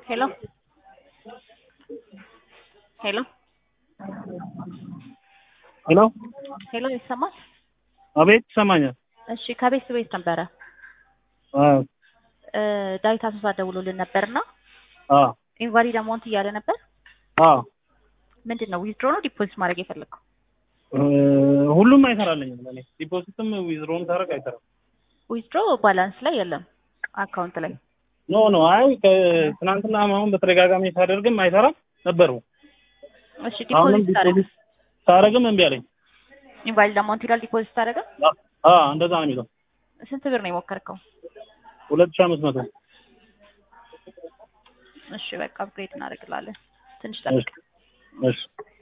Hello? ሄሎ ሄሎ ሄሎ ይሰማል? አቤት ይሰማኛል። እሺ ከቤት ቤት ነበረ አዎ እ ዳዊት አሶሳ ደውሎልን ነበርና አዎ ኢንቫሊድ አማውንት እያለ ነበር። አዎ ምንድን ነው ዊዝድሮ ነው ዲፖዚት ማድረግ የፈለግከው? እ ሁሉም አይሰራልኝም ለኔ ዲፖዚትም ዊዝድሮም ታረቅ አይሰራም። ዊዝድሮ ባላንስ ላይ የለም አካውንት ላይ ኖ ኖ አይ ከትናንትና አሁን በተደጋጋሚ ሳደርግም አይሰራም ነበሩ። እሺ አሁንም ዲፖዚት ታደረገ ዲፖዚት ሳረግም እምቢ አለኝ። ኢንቫሊድ አማውንት ይላል ዲፖዚት ታደረገ። አ እንደዛ ነው የሚለው ስንት ብር ነው የሞከርከው? ሁለት ሺህ አምስት መቶ እሺ በቃ አፕግሬድ እናደርግላለን። ትንሽ ጠብቅ። እሺ